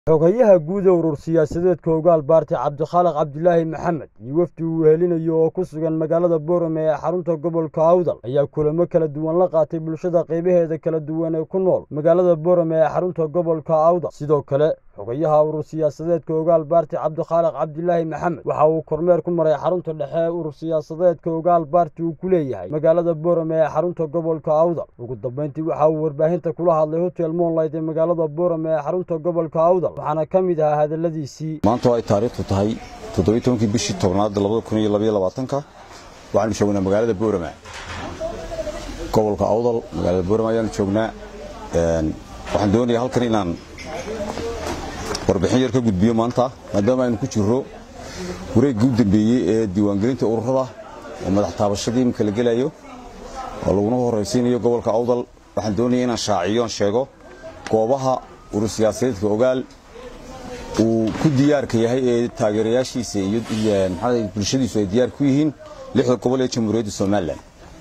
xogayaha guud ee urur siyaasadeedka ogaal baarti cabdikhaaliq cabdilaahi maxamed iyo wafdi uu wehelinayo oo ku sugan magaalada boorame ee xarunta gobolka awdal ayaa kulamo kala duwan la qaatay bulshada qaybaheeda kala duwan ee ku nool magaalada boorame ee xarunta gobolka awdal sidoo kale xogayaha urur siyaasadeedka ogaal baarti cabdikhaaliq cabdilaahi maxamed waxa uu kormeer ku maray xarunta dhexe ee urur siyaasadeedka ogaal baarti uu ku leeyahay magaalada boorame ee xarunta gobolka awdal ugu dambeyntii waxa uu warbaahinta kula hadlay hotel moonlight ee magaalada boorame ee xarunta gobolka awdal waxaana ka mid ahaa hadalladiisii maanta oo ay taariikhtu tahay toddobiyi tobankii bishii tobnaad labada kun iyo labaiyo labaatanka waxaanu joognaa magaalada boorama gobolka awdal magaalada boorama ayaanu joognaa waxaan doonayaa halkan inaan warbixin yar ka gudbiyo maanta maadaama aynu ku jirro wareeggii u dambeeyey ee diiwaangelinta ururada oo madax taabashadii imika la gelayo oo laguna horraysiinayo gobolka awdal waxaan doonaya inaan shaaciyo aan sheego goobaha urur siyaasadeedka ogaal uu ku diyaarka yahay ee taageerayaashiisa iyo maxaa bulshadiisu ay diyaar ku yihiin lixda gobol ee jamhuuriyadda somalilan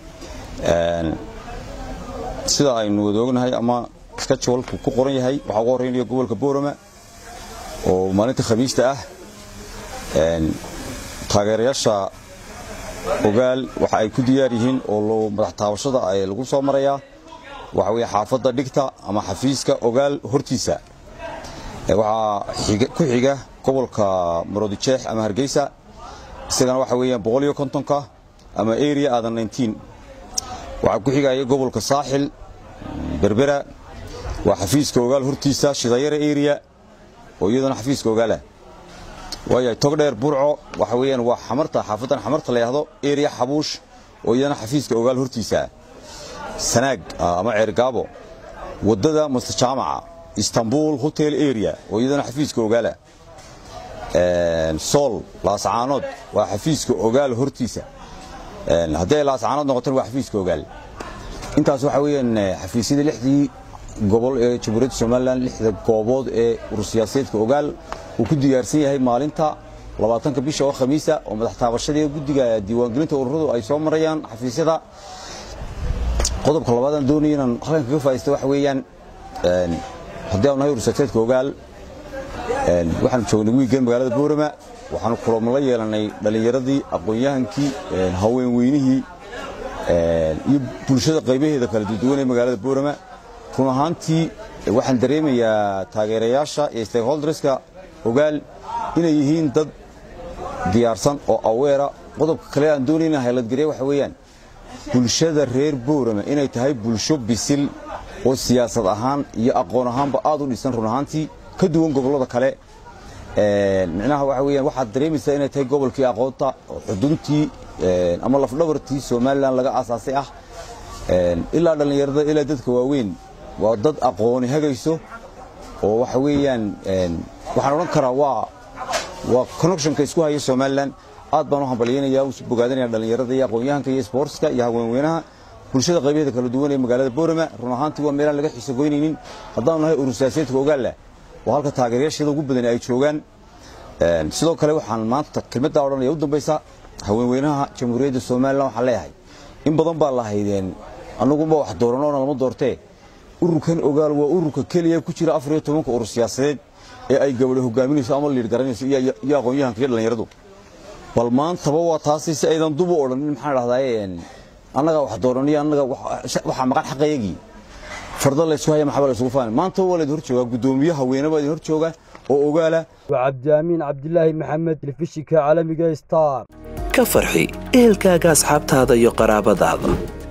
sida aynu wada ognahay ama skajwalku ku qoran yahay waxaa ugu horreynaya gobolka boorama oo maalinta khamiista ah taageerayaasha ogaal waxa ay ku diyaar yihiin oo madax taabashada ay lagu soo marayaa waxa weeye xaafadda dhigta ama xafiiska ogaal hortiisa waxaa ku xiga gobolka maroodijeex ama hargeysa isagana waxa weeyaan boqol iyo kontonka ama area aadan nineteen waxaa ku xigaya gobolka saaxil berbera waa xafiiska ogaal hortiisa shidayara area oo iyadana xafiiska ogaalah waayahay togdheer burco waxa weeyaan waa xamarta xaafaddan xamarta la yidhahdo area xabuush oo iyadana xafiiska ogaal hortiisa sanaag ama ceergaabo waddada mustajaamaca istanbul hotel area oo iyadana xafiiska ogaala sool laascaanood waa xafiiska ogaal hortiisa haddii ay laascaanood noqotona waa xafiiska ogaal intaas waxa weeyaan xafiisyada lixdii gobol ee jamhuuriyadda somalilan lixda goobood ee urur siyaasadeedka ogaal uu ku diyaarsan yahay maalinta labaatanka bisha oo khamiisa oo madax taabashadii guddiga diiwaangelinta ururadu ay soo marayaan xafiisyada qodobka labaadaan doonaya inaan halkan kaga faa'idaysto waxa weeyaan haddii aanu nahay urur siyaasadeedka ogaal waxaanu joognay wiiggan magaalada boorama waxaanu kulamo la yeelannay dhallinyaradii aqoon-yahankii haweenweynihii iyo bulshada qaybaheeda kala duwan ee magaalada boorama run ahaantii waxaan dareemayaa taageerayaasha iyo stakeholderska ogaal inay yihiin dad diyaarsan oo aweera qodobka kale aan doonayna hayladgarya waxa weeyaan bulshada reer boorama inay tahay bulsho bisil oo siyaasad ahaan iyo aqoon ahaanba aad u dhisan run ahaantii ka duwan gobollada kale micnaha waxa weeyaan waxaad dareemaysaa inay tahay gobolkii aqoonta xuduntii ama lafdhabartii somalilan laga aasaasay ah ilaa dhallinyarada ilaa dadka waaweyn waa dad aqooni hagayso oo waxa weeyaan waxaan odhan karaa waa waa connectionka isku haya somalilan aad baan u hambalyaynaya u bogaadanaya dhallinyarada iyo aqoon-yahanka iyo sportska iyo haweenweynaha bulshada qaybaheeda kala duwan ee magaalada boorama run ahaantii waa meelaan laga xiiso goynaynin haddaanu nahay urur siyaasadeedka ogaalla waa halka taageerayaasheeda ugu badan ay joogaan sidoo kale waxaan maanta kelmaddaa odhanaya u dambaysa haweenweynaha jamhuuriyadda somalilan waxaan leeyahay in badan baa lahaydeen annagunba wax dooranoona lama doortee ururkan ogaal waa ururka keliya ku jira afar iyo tobanka urur siyaasadeed ee ay gabadho hogaaminayso ama liir garanayso iyo aqoon-yahanka iyo dhallinyaradu bal maantaba waa taasi si aydan dubu odhanin maxaan dhahdaye annagaa wax dooraniyo annaga waxaa maqan xaqayagii farda laysu haya maxaba laysugu faani maanta waa laydin hor joogaa guddoomiye haweene baa idin hor jooga oo ogaala waa cabdiamiin cabdilaahi maxamed telefishinka caalamiga star ka farxi ehelkaaga asxaabtaada iyo qaraabadaada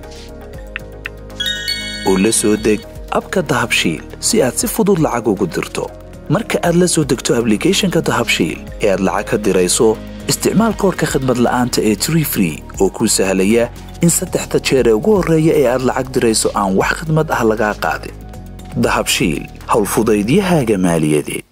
oo la soo deg abka dahabshiil si aad si fudud lacag ugu dirto marka aad la soo degto ablicathonka dahabshiil ee aad lacag ka dirayso isticmaal koorka khadmad la'aanta ee tree free oo kuu sahlaya in saddexda jeer ee ugu horreeya ee aad lacag dirayso aan wax khidmad ah lagaa qaadin dahabshiil howlfudaydiyahaaga maaliyadeed